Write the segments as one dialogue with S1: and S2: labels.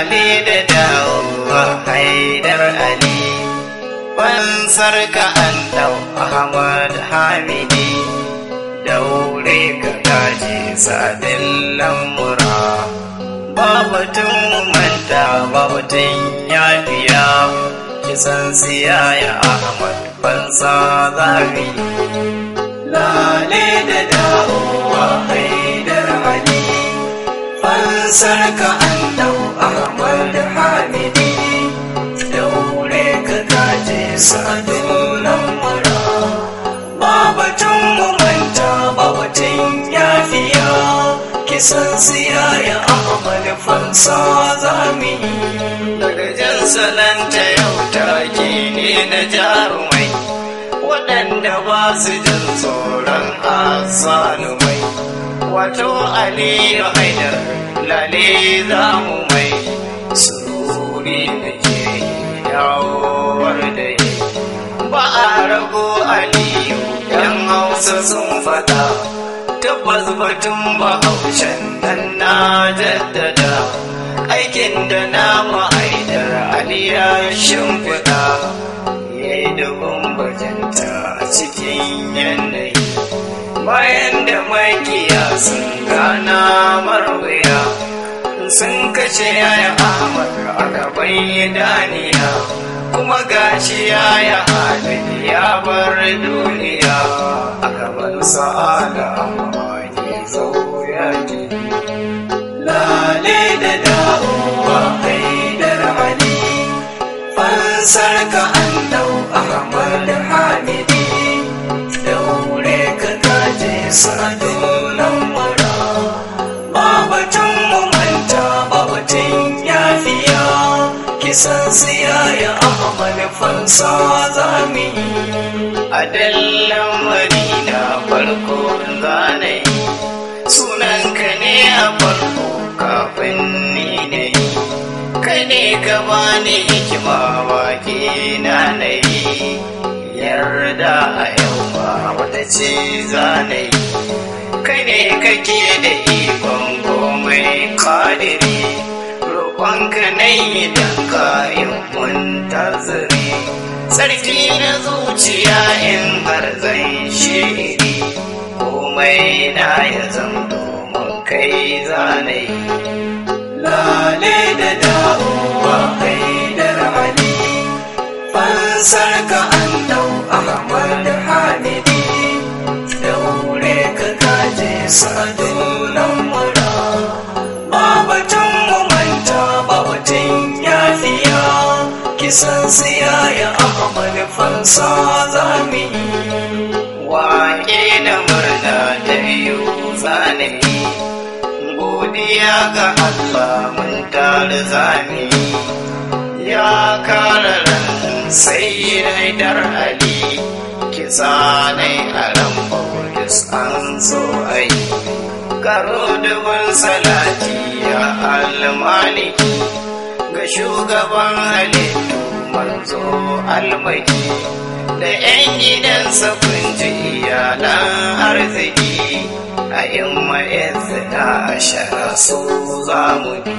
S1: lale da dawowa haidar ali fansar ka an dau ahmad hamidi daure ka gaji sadin lamura babatun manta babatun yafiya kisan siyaya ahmad fansa zabi lale da dawowa haidar ali fansar ka an dau ahmad hamidi daure ka gaje sadin lamura babatun manta babatun yafiya kisan siyaya ahmad fansa zami daga jan salanta yau take ne na jarumai waɗanda ba su jin tsoron asalumai wato aliyu haidar lale za mu mai sururi da ke yawowar da yi ba a rago aliyu yan hausa sun fada tabbas batun bahaushen nan na jaddada aikin da na ma'aidar aliya shimfiɗa ya yi dubin bajinta a cikin yanayi bayan da makiya sun gana marwaya sun kashe yaya ahmad a gaban idaniya kuma gashi yaya halin ya bar duniya a gaban sa'ada amma ke zo ya ji lale da dawowa haidar ali fansar ka an dau ahmad hamidi daure ka gaje sadin lamura babatun manta babatun yafiya kisan siyaya ahmad fansa zami a dallan marina farko zanayi sunanka ne a farko kafin ni ne kai ne ka bani hikima baki na nayi yarda a yau ba wata ce zanayi kai ne kake da ikon komai kadiri roƙonka na yi don kayan muntaziri sarki na zuciya in har zan shiri komai na ya zan domin kai zanayi lale da dawowa haidar ali fansar ka an dau ahmad hamidi daure ka gaje sadin lamura babatun manta babatun yafiya kisan siyaya ahmad fansa zami wake da murna da biyu zanami godiya ga allah mun tare zami ya kara ran sai haidar ali kisa nai a ran bautis an so ai karo dubin salati ya almaliki ga shugaban halittu manzo almaki da 'yan gidansa kun ji iyalan arziki a imma na ashara su za mu bi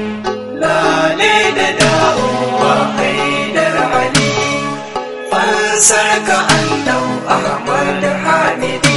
S1: lale da dawowa haidar ali fansar ka an dau ahmad hamidi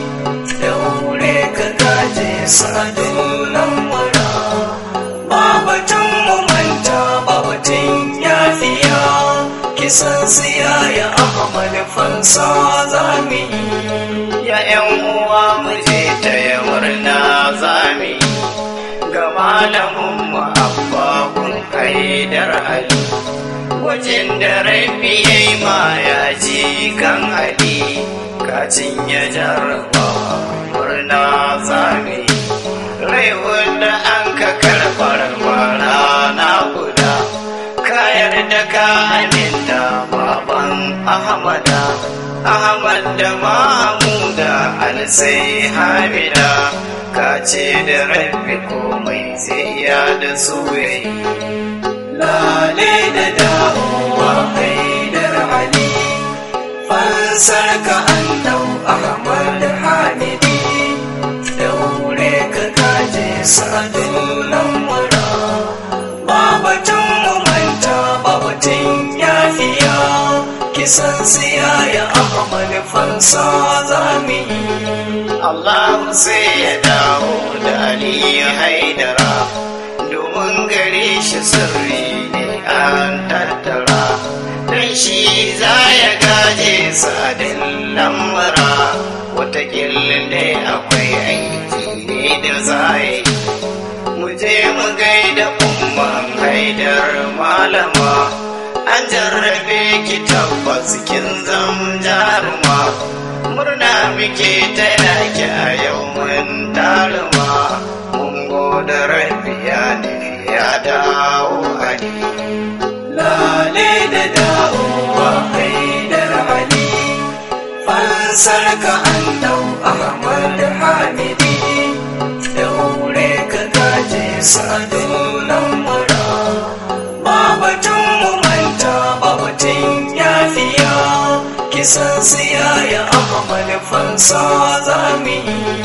S1: daure ka gaje sadin lamura babatun manta babatun yafiya kisan siyaya ahmad fansa zami ya yan uwa mu je ta murna zami ga malamin mu abbakun haidar ali wajen da rabi ya yi ma ya ji kan ali kacin ya jarraba murna zami rai wanda an ka karɓar bara na guda kayar da ka aminta baban ahmada ahmad da mahamuda alsai hamida ka ce da rabbi komai sai ya da su yayi lale da dawowa haidar ali fansar ka an dau ahmad hamidi daure ka kaje sadin lamura
S2: fansa zami
S1: Allah sai ya dawo da Ali Haidara domin gare shi sirri ne an tattara dan shi za ya gaje sadin lamura watakilin da akwai aiki ne da zai mu je mu gaida umman haidar malama an jarrabe ki tabbas kin zam jaruma murna muke ta yaki a yau mun taruma mun gode rabiya ne ya dawo ali
S2: lale da dawowa haidar ali fansar ka an dau ahmad hamidi daure ka gaje sadin lamura babatun mu manta babatun yafiya kisan siya ya ahmad fansa zami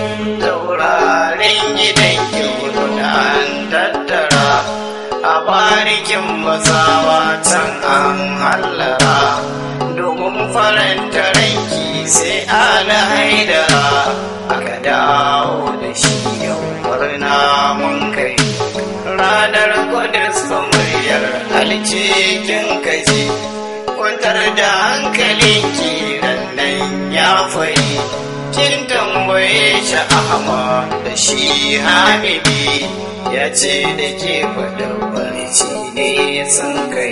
S1: taurarin gidan kyau da an tattara a barikin masawa can an hallara domin faranta ranki sai ana haidara aka dawo da shi yau murna mun kai ranar kudus muryar alcikin kaji kwantar da hankalinki nan ya fayi kin tambaye shi ahma da shi hamidi ya ce da ke faɗin barci ne sun kai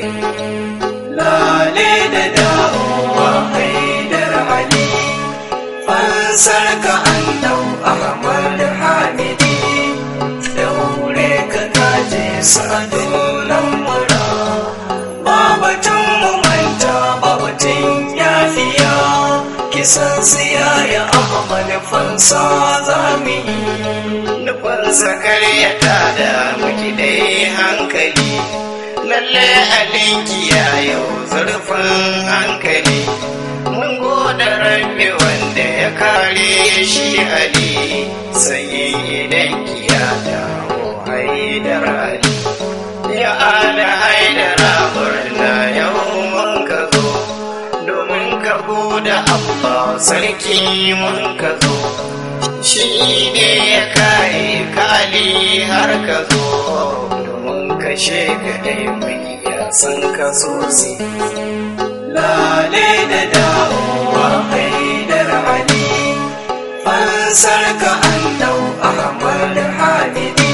S2: lale da dawowa haidar ali fansar ka an dau ahmad hamidi daure ka gaje sadin lamura babatun mu manta babatun yafiya kisan siya ya ahmad fansa zami
S1: nufansa karyata da muki dai hankali lalle alinki ya yau zurfin hankali mun goda rabbi wanda ya kare shi ali sai idan ya dawo haidar ali ya ala haidara murna yau mun ka zo domin ka goda Allah sarki mun ka zo shi ne ya kare kali har ka zo domin kashe ka dai mai ya san ka sosai
S2: lale da dawowa haidar ali fansar ka an dau ahmad hamidi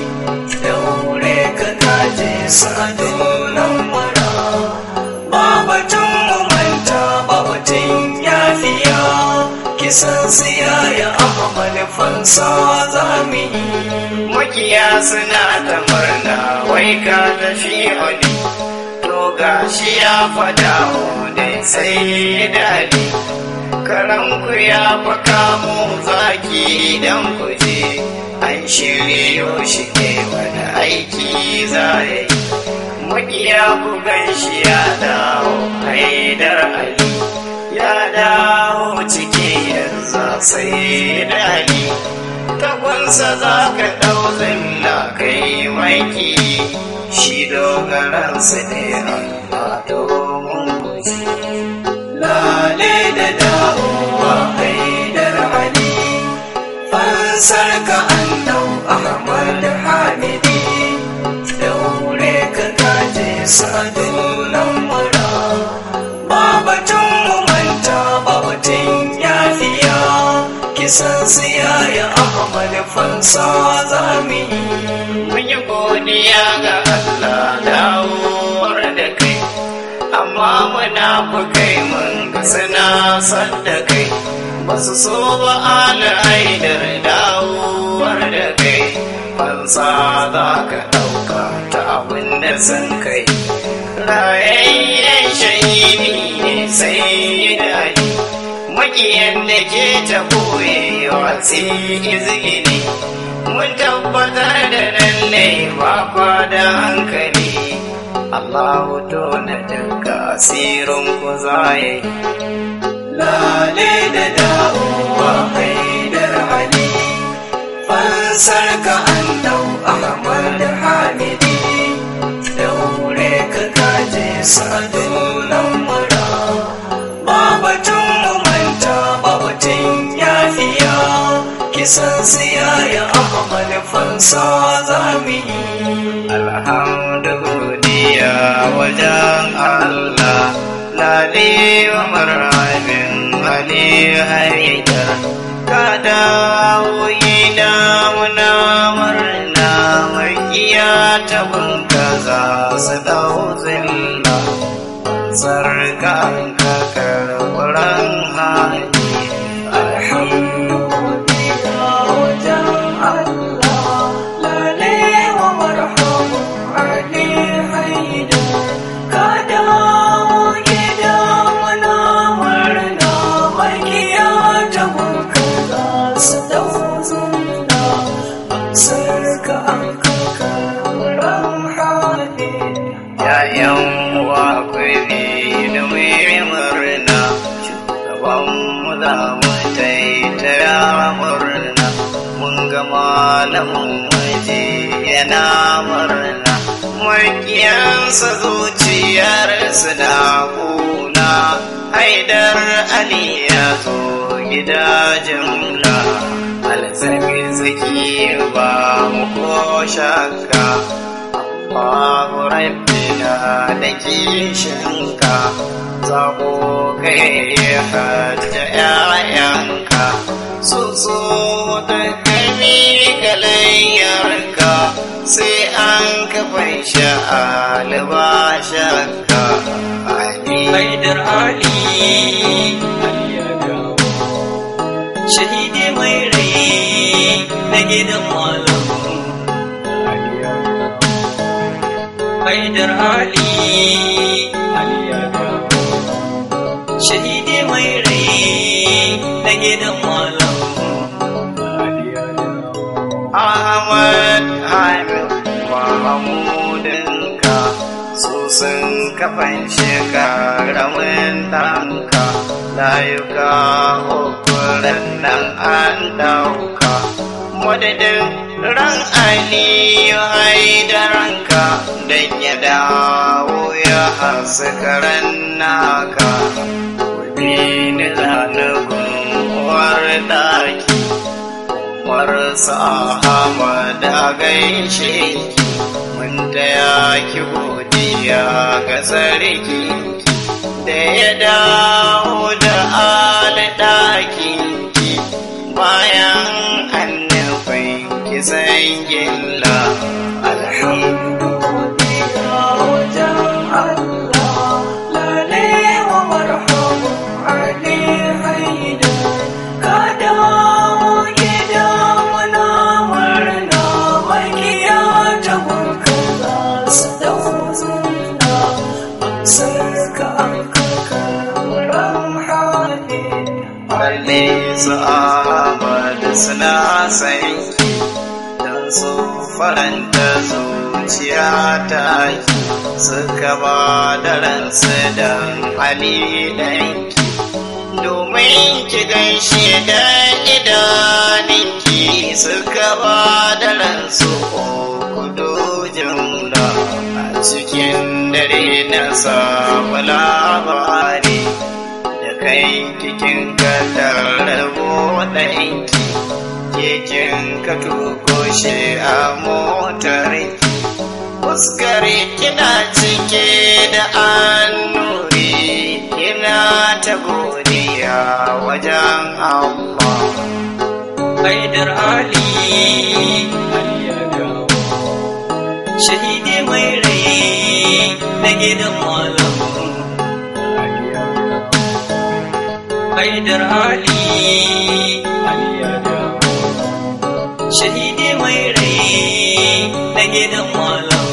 S2: daure ka gaje sadin lamura babatun mu manta babatun yafiya kisan siya ya ahmad fansa zami
S1: makiya suna ta murna wai ka tafi oli to gashi ya fada dai sai dali karanku ya faka mu zaki dan kuje an shiryo shi ne wani aiki za ya yi makiya ku gan shi ya dawo haidar ali ya dawo ciki yanzu sai dali tagunsa za ka ɗau zilla kai maki shi dogaransa ne Allah domin guji.
S2: lale da dawowa haidar ali fansar ka an dau ahmad hamidi daure ka gaje sadin lamura babatun mu manta babatun yafiya kisan siya ya ahmad fansa zami
S1: Mun yi godiya ga Allah dawowar da kai, amma muna fi kai mun ga suna son da kai. Basu so ba ala haidar dawowar da kai, fansa za ka ɗauka ta abin da sun kai. Rayayyen shahidi ne sai da Ali. makiyan da ke ta boyewa sai izgini mun tabbatar da lalle ba kwa da hankali Allahu to na daga asirin ku zaye
S2: lale da dawowa haidar ali fansar ka an dau ahmad hamidi daure ka gaje sadin lamura babatun mu manta ba fansa za mu yi
S1: alhamdu godiya wajen Allah lale wa marhabin Ali haidar ka dawo gida muna murna makiya ta bunka za su dau zilla sarka ka karɓuran hali
S2: alhamdulillah wajen Allah lale wa marhabu Ali haidar ka dawo gida muna murna makiya ta bunka za su dau zunna sarka an kakarar hali
S1: yayan uwa kwai da mai murna shugaban mu za mu taitaya murna mun ga malamin waje yana murna makiyansa zuciyarsa na kuna haidar ali ya zo gida jimla alzaki zaki ba mu ko shakka babu rabbina da kishinka zaɓo kai hajja ‘ya'yanka su so da kami galayyarka sai an kafai sha'alba shakka
S2: Haidar Ali ya dawo shahidi mai rai na gidan malam Haidar Ali ya dawo shahidi mai rai na gidan malam
S1: Ahmad Hamid Mahamudinka su sun kafan shekaramin ɗanka layuka ukuran nan an ɗauka madadin ran aliyu haidaranka don ya dawo ya haskaran naka ni zanukun uwar ɗaki marasa Ahmad a gaishe ki mun taya ki godiya ga sarki da ya dawo da alɗaki ki bayan annabin ki san gilla
S2: Alhamdulillah wajen Allah lale wa marhabu Ali haidar ka dawo gida muna murna makiya ta gunka za su dau zunna sarka an kakarar hali
S1: balle su Ahmad suna san ki don su faranta zuciya ta ki suka ba da ransu don Ali ɗanki domin ki gaishe da idaninki suka ba da ransu kudu jimla a cikin dare na samu labari da kai kikin kadar rabo ɗanki kekin ka tuko shi a motarki fuskar kina cike da annuri kina ta godiya wajen Allah
S2: Haidar Ali ya dawo shahidi mai rai na gidan malam Haidar Ali ya dawo shahidi mai rai na gidan malam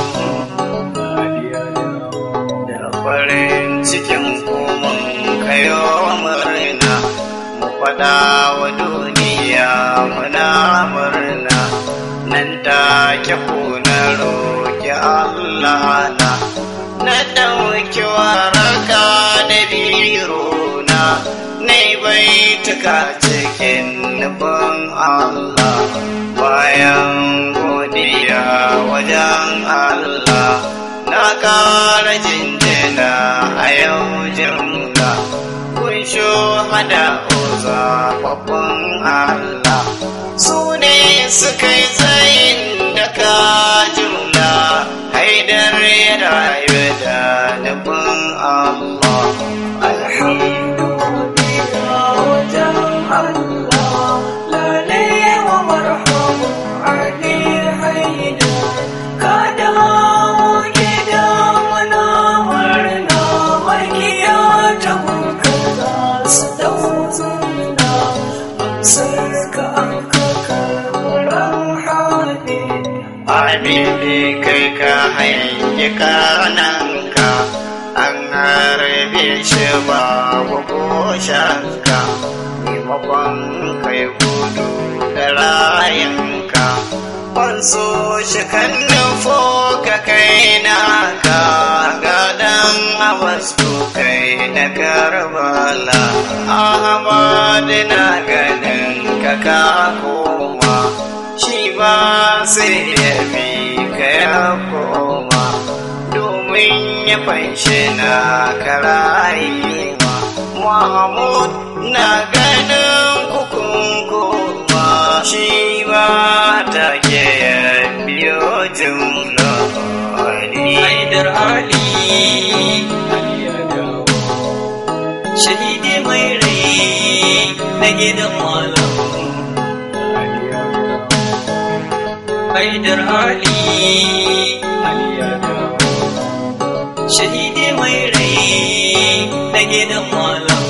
S1: da farin cikin kuma kayo murna mu faɗa wa duniya muna murna nan take kuna roƙi Allah na na ɗauki waraka da biro na na baituka cikin nufin Allah bayan godiya wajen Allah na ƙara jinjina a yau jimla kun hada zaɓaɓɓun Allah su ne suka yi tsayin Amini kai ka hanyi kananka an harbe shi babu ko shanka maimakon kai gudu da rayanka wanso shi kan nufo ka kai naka gadan abastu kai na karbala ahmad na ganin ka ka koma shi ba sai ya bi ka ya koma domin ya fanshe na karayima mahmud na ganin kukun koma shi ba ta ke ya biyo jumla
S2: haidar ali ali ya dawo shahidi mai rai na gidan malam haidar ali ali ya dawo shahidi mai rai na gidan malam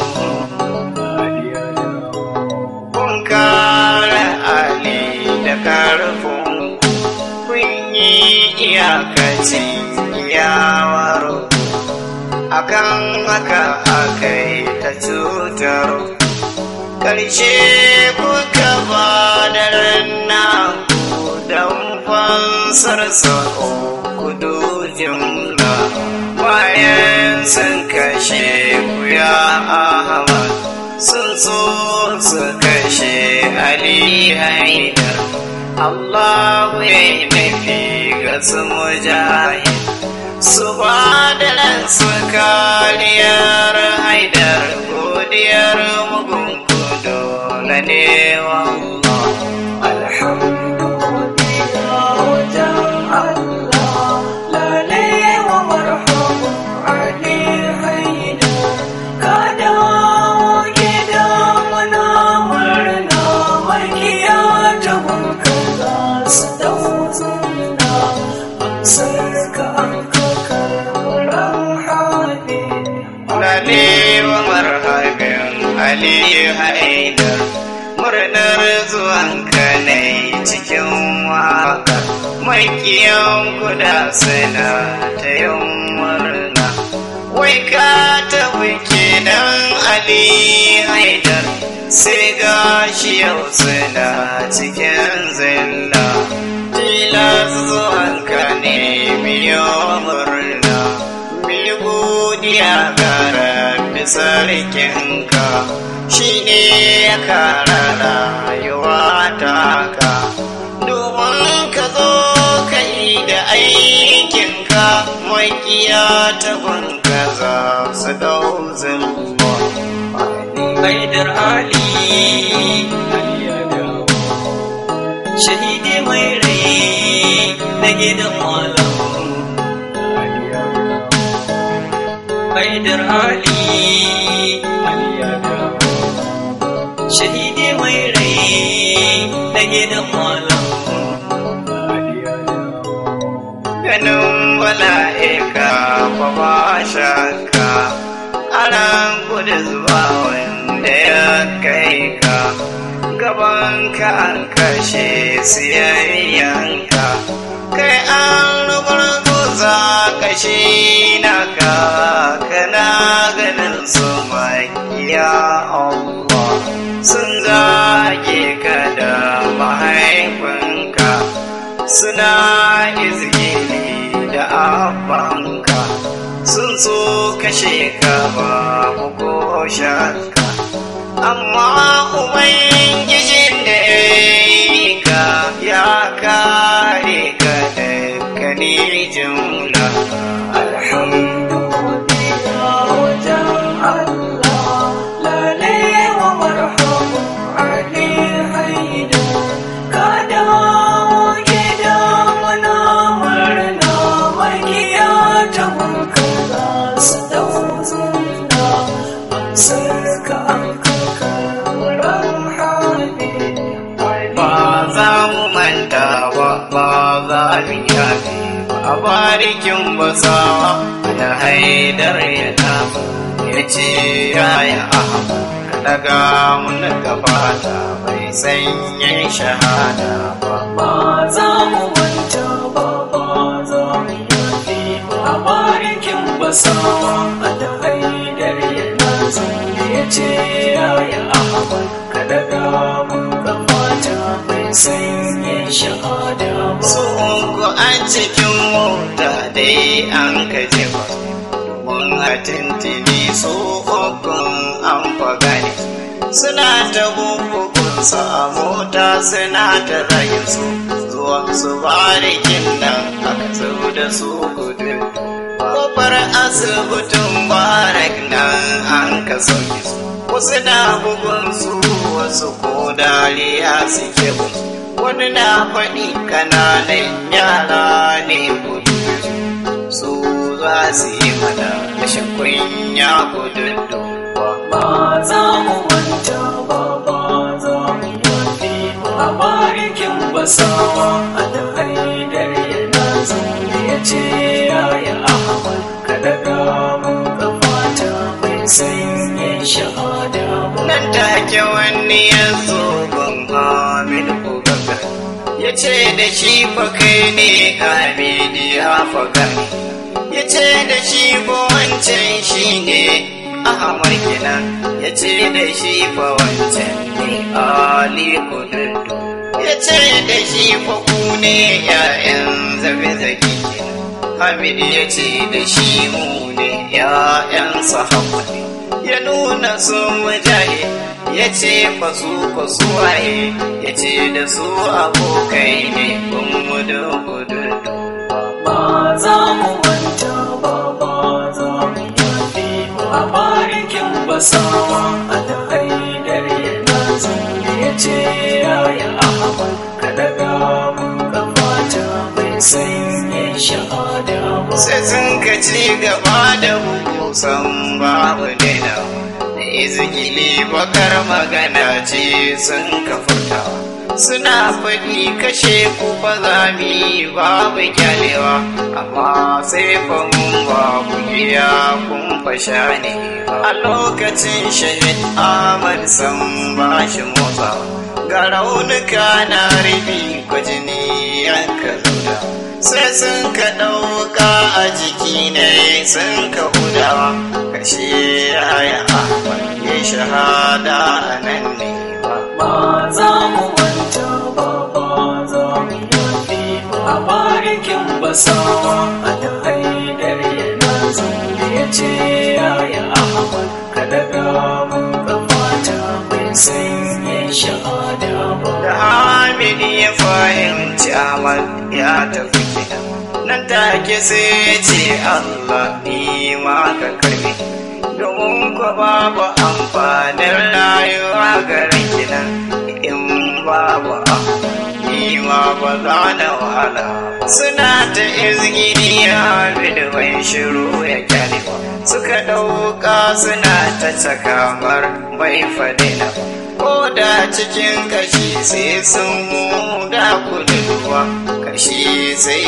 S1: kun kare ali da karfin kun yi iyakacin iyawar akan haka akai ta cutar ƙarshe kuka ba da ranna don fansar sa'o kudu jimla bayan sun kashe ku ya ahmad sun so su kashe ali haidar allahu ya yi nufi ga su mujahid su ba da ransu kariyar haidar godiyar mugun kudu na neman Lalewa marhabin Ali Haidar murnar zuwanka ne cikin waka makiyan kuda suna ta yin murna wai ka tafi kenan Ali Haidar sai gashi yau suna cikin zilla tilas zuwanka ne biyo murna mi godiya ga rabbi sarkinka shi ne ya kara rayuwa taka domin ka zo ka yi da aikinka makiya ta gunka za su dau zulma
S2: haidar ali ali ya dawo shahidi mai rai na gidan malam haidar ali ali ya dawo shahidi mai rai na gidan malam
S1: ganin bala'ika ba ba shakka aran gudu zuwa wanda ya kai ka gaban ka an kashe siyayyanka kai an rubarguza kashi naka kana ganin su makiya Allah sun zage ka da mahaifinka suna izgili da abanka sun so kashe ka babu ko shakka amma ubangijin da ya yi ka ya kare ka da kani jumla ba za mu manta ba ba za mu yafe ba a barikin basawa da haidar ya tafi ya ce yaya ahmad ka daga mun gabata bai sanya shahada ba
S2: ba za mu manta ba ba za mu yafe ba a barikin basawa a da haidar yana zo ya ce yaya ahmad ka daga mun gabata bai sanya shahada ba
S1: su uku a cikin mota dai an kaji ba mun a tintini su ukun an fagani suna ta bubukunsa a mota suna ta zagin su zuwan su barikin nan aka zo da su gudu kofar asibitin barak nan an ka sauke su wasu na bugun su wasu ko dariya suke musu wani na faɗi kananan yara ne gudu su za su yi mana rashin kunya gudun duba
S2: ba za mu manta ba ba za mu yafe ba a barikin basawa a da haidar yana zo ya ce yaya ahmad ka daga mun gabata bai sanya shahada ba
S1: nan take wani ya zo ban hamid kogaga ya ce da shi fa kai ne hamid ya faga ya ce da shi fa wancan shi ne ahmad kenan ya ce da shi fa wancan ne ali kududu ya ce da shi fa ku ne ya'yan zabe zaki hamid ya ce da shi mu ne ya'yan sahabu ne ya nuna su mujahi ya ce fa su ko suwaye ya ce da su abokai ne kun mudu gudu
S2: ba za mu manta ba ba za mu yafe ba a barikin basawa a da haidar yana zo ya ce yaya ahmad ka daga mun gabata bai sanya shahada ba
S1: sai sun ka ci gaba da bukusan babu daina da izgili bakar magana ce sun ka furtawa suna faɗi kashe ku fa zami babu kyalewa amma sai fa mun babu iya kun fasha ne a lokacin shahid Ahmad san ba shi motsawa ga raunuka na rubi kwajini yanka zuda sai sun ka ɗauka a jiki ne sun ka hudawa kashe yaya ahmad ya shahada a nan ne ba
S2: ba za mu manta ba ba za mu yafe ba a barikin basawa a da haidar yana zo ya ce yaya ahmad ka daga mun gabata bai sanya shahada ba
S1: da hamid ya fahimci ahmad ya tafi gida nan take sai ya ce allah ni ma ka karbi domin ku babu amfanin rayuwa garin kinan in babu ahmad ni ma ba za na wahala suna ta izgini hamid bai shiru ya kyale ba suka ɗauka suna ta cakamar bai fadina ba ko da cikin kashi sai sun huda kuduwa kashi sai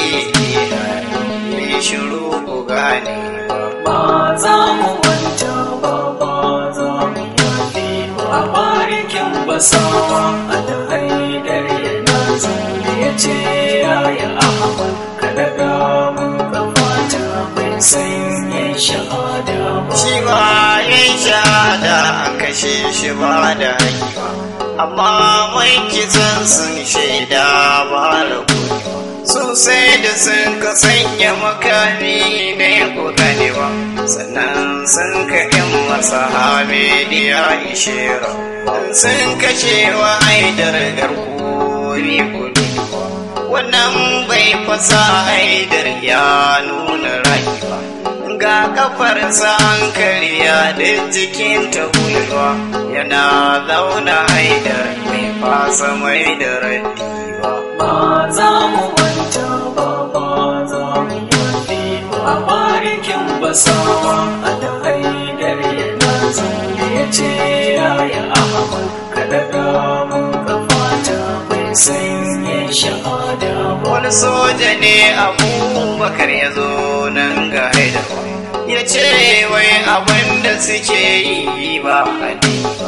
S1: yi shiru ku gane
S2: ba za mu manta ba ba za mu yafe ba a barikin basawa a da haidar yana zo ya ce yaya ahmad ka daga mun gabata bai sanya shahada ba
S1: shi ba yin shahada an kashe shi ba da haƙiƙa amma mai kisan sun shaida ba da sosai da sun ka sanya makami ne ko ganewa sannan sun ka yan masa hamidiya ishera sun kashe wa haidar garkuri kuduwa wannan bai fasa haidar ya nuna rayuwa ga kafarsa an karya da jikin ta gwiwa yana zauna haidar mai fasa mai da raddi ba
S2: ba za mu manta ba ba za mu yafe ba a barikin basawa a da haidar yana zo ya ce yaya ahmad ka daga mun gabata bai sanya shahada ba
S1: wani soja ne abubakar ya zo nan ga haidar ya ce wai abin da suke yi ba hadi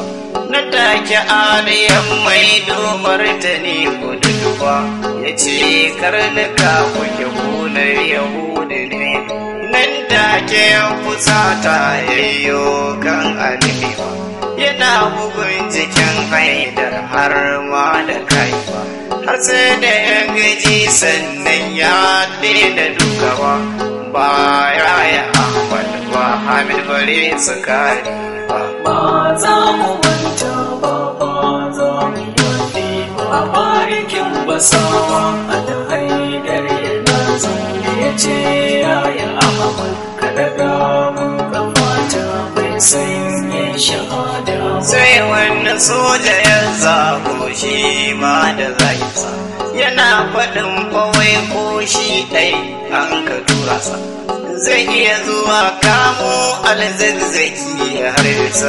S1: na take aliyan mai domar ta ne kududuwa ya ce karnuka kuke kunar yahudu ne nan take ya fusata yayyo kan alimewa yana bugun jikin haidar har ma da kaiwa har sai da ya gaji sannan ya daina dukawa ba ya yi ahmad ba hamid bare su kare ba
S2: ba za mu manta ba ba za mu yafe ba barikin basawa a da haidar yana zaune ya ce yaya ahmad ka daga mun kamata bai sanya shahada ba
S1: sai wani soja ya zago shi ma da zaisa yana faɗin bawai ko shi ɗai an ka tura sa zai iya zuwa kamo alzazzaki har bisa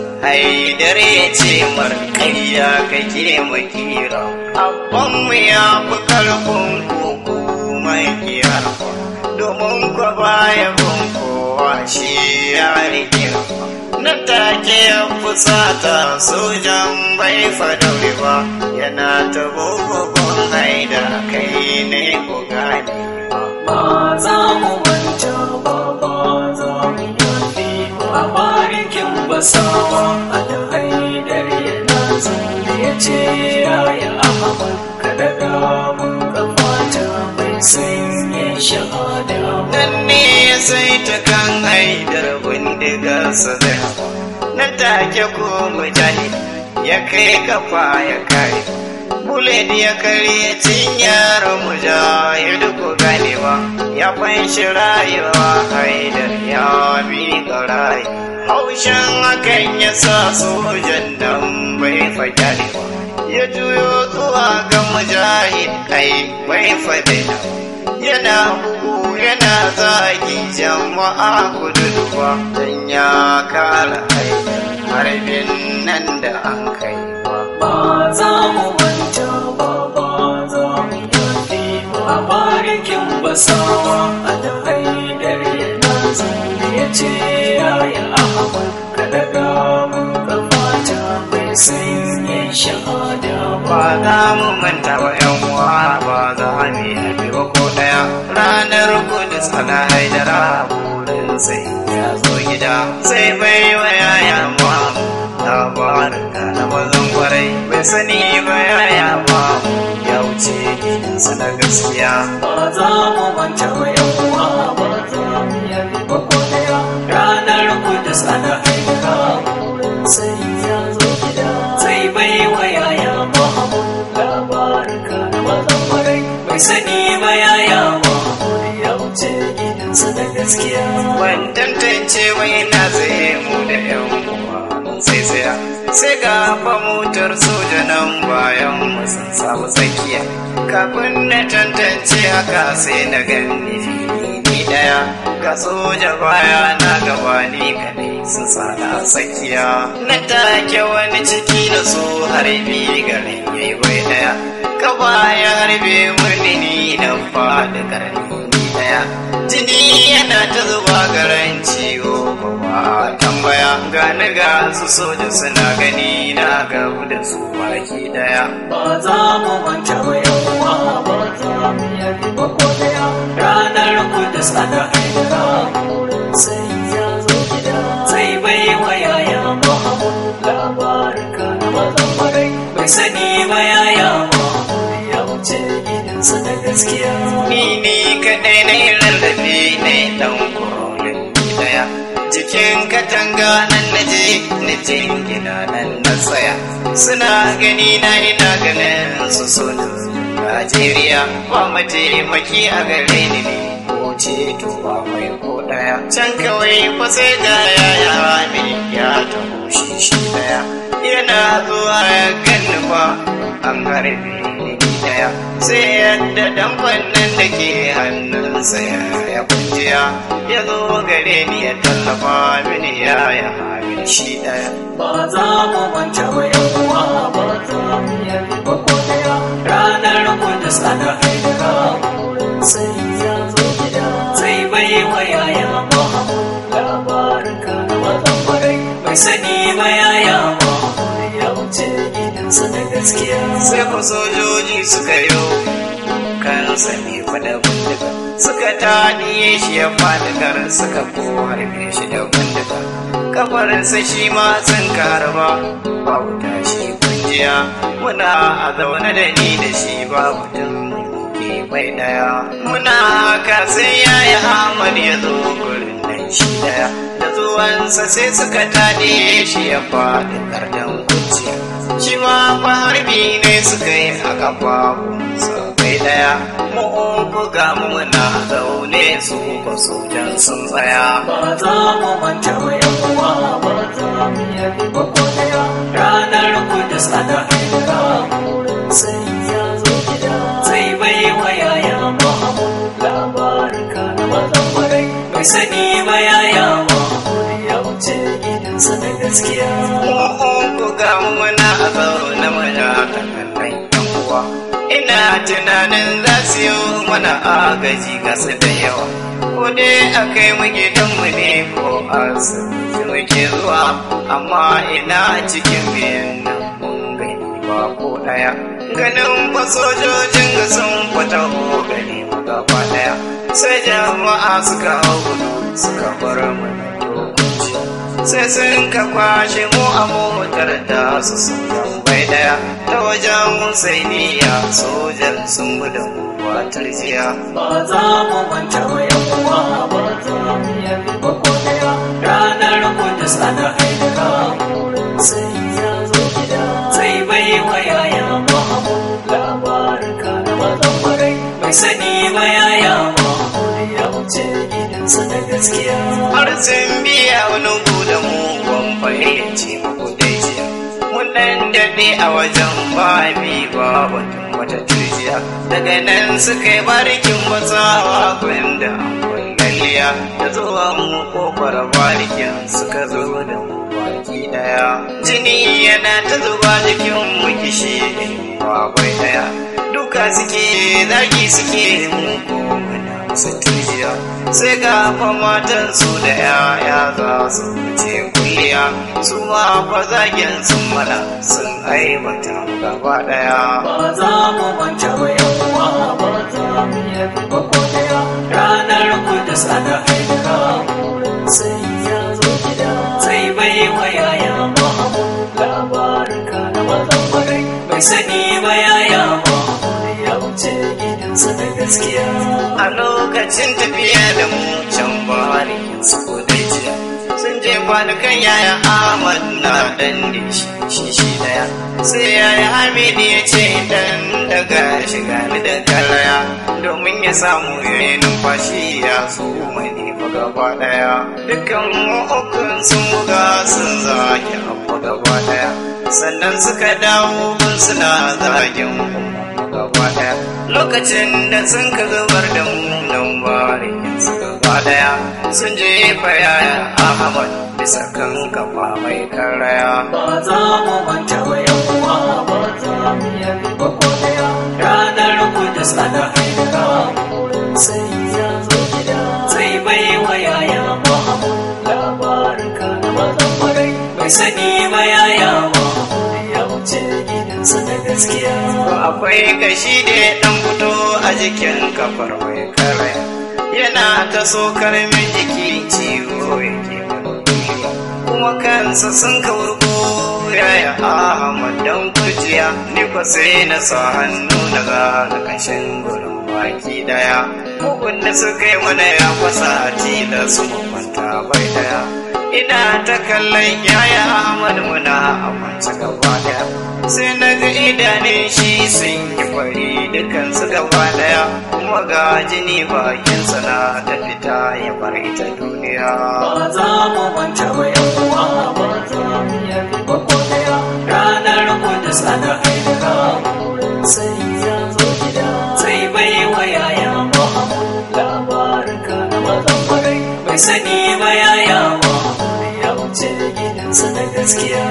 S1: haidar ya ce marƙayya kake makira abbanmu ya fi ƙarfin koko mai kiyar domin kwa baya bin kowa shi ya rike na take ya fusata sojan bai fadaure ba yana ta bugun haida kai ne ku gane
S2: ba za mu manta ba ba za mu yafe ba barikin basawa a da haidar yana zaune ya ce yaya ahmad ka daga mun kamata bai sanya shahada ba
S1: nan ne sai ta kan haidar bindigarsa zai hawa na take ko mujahid ya kai kafa ya kai bullet ya karye cinyar mujahid ko ganewa ya fanshi rayuwa haidar ya bi rai haushin hakan ya sa sojan nan bai fajarewa ya juyo zuwa ga mujahid kai bai fadaina yana bugu yana zagi jama'a kududuwa don ya kara haidar harbin nan da an kai wa
S2: ba za mu manta ba ba za mu yafe ba barikin basawa a da haidar yana zaune ya ce yaya ahmad ka daga mun kamata bai sanya shahada ba
S1: ba za mu manta ba yan uwa ba za mu yi haɗe ba ko ɗaya ranar kudus ana haidara burin sai ya zo gida sai bai wa yaya mamu labarin da na mazan kwarai bai sani ba yaya mamu ya wuce gidansa na gaskiya
S2: ba za mu manta ba yan uwa ba za mu yafe ba ko daya ranar kudus ana haidara burin sai ya zo gida sai bai wa yaya mahamud labarin ka na mazan kwarai bai sani ba yaya mahamud ya wuce gidansa da gaskiya
S1: ban tantance wai na tsaye mu da yan uwa mun sai tsaya sai ga fa motar soja nan bayan mu sun samu tsakiya kafin na tantance haka sai na gani fili daya ga soja baya na gaba ni kadai sun tsada tsakiya na take wani ciki na so harbi garin yayi bai daya gaba ya harbe murni ni na faɗi karni daya jini yana ta zuba garan ciwo ba tambaya gani ga su soja suna gani na gabu da su baki daya
S2: ba za mu manta ba yan uwa ba za mu yafe ba ko daya ranar kudus ana haidara burin sai ya zo gida sai bai wa yaya mahamud labarin ka na mazan kwarai bai sani ba yaya mahamud ya wuce gidansa da gaskiya
S1: ni ne kadai na yi rarrafe ne dan kurolin daya cikin katanga nan na je na jingina nan na tsaya suna gani na ina ganin su sona Najeriya ba mataimaki a gare ni ne ko ceto ba mai ko daya can kawai fa sai ga yaya ne ya taho shi shi daya yana zuwa ya ganni fa an harbe ni daya sai yadda dan fannin da ke hannunsa ya ya kunjiya ya zo gare ni ya tallafa mini ya ya hamin shi daya
S2: ba za mu manta ba yan uwa ba za mu yafe ba ko daya ranar kudus ana haidara burin sai ya zo gida sai bai wa yaya mahamud labarin ka na mazan kwarai bai sani ba yaya mahamud gidansa na gaskiya
S1: sai ku sojoji suka yo kan sami fada bindiga suka taɗiye shi ya fadikar suka ko harbe shi da bindiga kafarinsa shi ma sun karba babu tashi kunjiya muna a zaune da ni da shi babu tun bai daya muna haka sai yayi Ahmad ya zo gurin nan shi daya da zuwansa sai suka taɗe shi ya faɗi kardan kuciya shi ma fa harbi ne suka yi a kafafunsa bai daya mu uku ga mu muna zaune su ba sojan sun tsaya
S2: ba za mu manta wa yan uwa ba za mu yabi ba ko daya ranar kudus ana haidara burin sai ya zo gida zai bai wa yaya mahamud labarin ka na mazan kwarai bai sani ba yaya mahamud ya wuce gidansa na gaskiya
S1: ku ga muna a zaune muna kallon yan uwa ina tunanin za su yi mana agaji ga su da yawa ko dai a kai mu gidanmu ne ko asibiti muke zuwa amma ina cikin biyan nan mun gani ba ko daya ganin fa sojojin ga sun fita ko gani mu gaba daya sai jama'a suka hau gudu suka bar mu na dokoki sai sun ka kwashe mu a motar da su sun bai daya ta wajen husainiya sojan sun gudu watar jiya
S2: ba za mu manta wa yan uwa ba za mu yabi ba ko daya ranar kudus ana haidara burin sai ya zo gida zai bai wa yaya mahamud labarin ka na mazan kwarai bai sani ba yaya mahamud ya wuce gidansa na gaskiya
S1: har sun biya wani guda mu ban fahimci muku dai jiya mun dan daɗe a wajen babi ba batun wata turjiya daga nan suka yi barikin basawa gwanda lalliya da zuwa mu kofar barikin suka zo da mu baki daya jini yana ta zuba jikin mu kishi bakwai daya duka suke zagi suke mu ko muna musu turjiya sai ga fa matan su da yaya za su wuce kulliya su ma fa zagin sun mana sun aibata mu gaba daya
S2: ba za mu manta wa yan uwa ba za mu yabi ba ko daya ranar kudus ana haidara burin sai ya zo gida zai bai wa yaya mahamud labarin ka na mazan kwarai bai sani ba yaya mahamud ya wuce gidansa na gaskiya
S1: a lokacin tafiya da mu can bari su da jiya sun je kwanukan yaya Ahmad na dan da shi shi shi daya sai yaya Hamid ya ce dan daga shiga ni da karaya domin ya samu yayi numfashi ya so mani fa gaba daya dukkan mu ukun sun buga sun zage abu gaba daya sannan suka dawo gun suna zagin mu gaba daya lokacin da sun ka zubar da mu nan bari su gaba daya sun jefa yaya ahmad bisa kan kafa mai karaya
S2: ba za mu manta wa yan uwa ba za mu yabi ba ko daya ranar kudus ana haidara burin sai ya zo gida zai bai wa yaya mahamud labarin ka na mazan kwarai bai sani ba yaya mahamud ya wuce gidansa na gaskiya
S1: akwai kashi da ya dan fito a jikin kafar mai karaya yana ta sokar min jiki ciwo yake mana kuma kansa sun kaurko yaya ahmad dan kujiya ni kwa sai na sa hannu na ga kashin gurin baki daya bugun da suka yi mana ya fasa da su kwanta bai daya ina ta kallon yaya ahmad muna a kwance gaba daya sai na ga idanun shi sun yi fari dukansu gaba daya kuma ga jini bakinsa na ta fita ya bar ita duniya
S2: ba za mu manta wa yan uwa ba za mu yabi ba ko daya ranar kudus ana haidara burin sai ya zo gida zai bai wa yaya mahamud labarin ka na mazan kwarai bai sani ba yaya mahamud ya wuce gidansa na gaskiya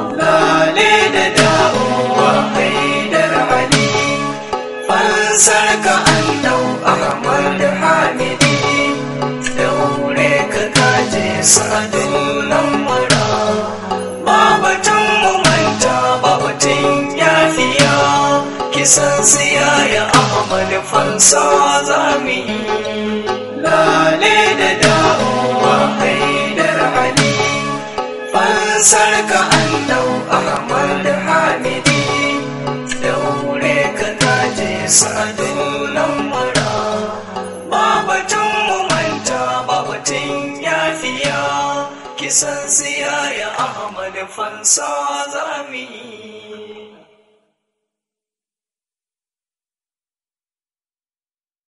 S1: lale da dawowa haidar ali fansar ka an dau ahmad hamidi daure ka kaje sadin lamura babatun mu manta babatun
S2: fansa za mu yi lale da dawowa haidar ali fansar ka anlau ahmad hamidi daure ka kaje sadin lamara babatun mu manta babatun yafiya kisan siya ya ahmad fansa za mu yi